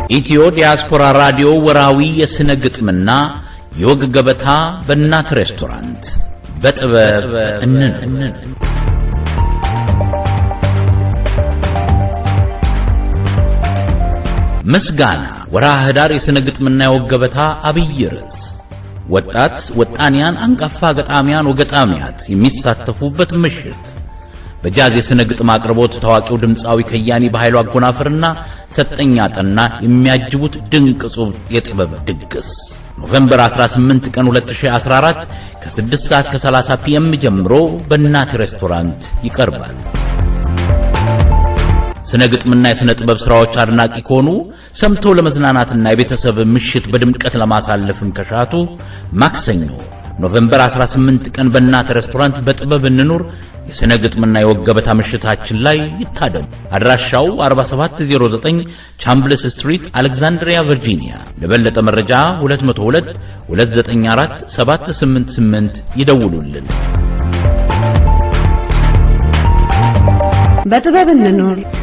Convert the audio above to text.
ኢትዮ ዲያስፖራ ራዲዮ ወራዊ የሥነ ግጥምና የወግ ገበታ በእናት ሬስቶራንት በጥበብ እንንን ምስጋና ወርሃ ኅዳር የሥነ ግጥምና የወግ ገበታ አብይ ርዕስ ወጣት ወጣንያን አንጋፋ ገጣሚያን ወገጣሚያት የሚሳተፉበት ምሽት በጃዝ የሥነ ግጥም አቅርቦት ታዋቂው ድምፃዊ ከያኒ በኃይሉ አጎናፍርና ሰጠኛ ጠና የሚያጅቡት ድንቅ ጹብ የጥበብ ድግስ ኖቬምበር 18 ቀን 2014 ከ6 ሰዓት ከ30 ፒኤም ጀምሮ በእናት ሬስቶራንት ይቀርባል። ስነ ግጥምና የሥነ ጥበብ ሥራዎች አድናቂ ከሆኑ ሰምተው ለመዝናናትና የቤተሰብ ምሽት በድምቀት ለማሳለፍም ከሻቱ ማክሰኞ ኖቬምበር 18 ቀን በእናት ሬስቶራንት በጥበብ እንኑር የሥነ ግጥምና የወግ ገበታ ምሽታችን ላይ ይታደሙ። አድራሻው 4709 ቻምብልስ ስትሪት አሌክዛንድሪያ ቨርጂኒያ። ለበለጠ መረጃ 202 294 788 ይደውሉልን። በጥበብ እንኑር።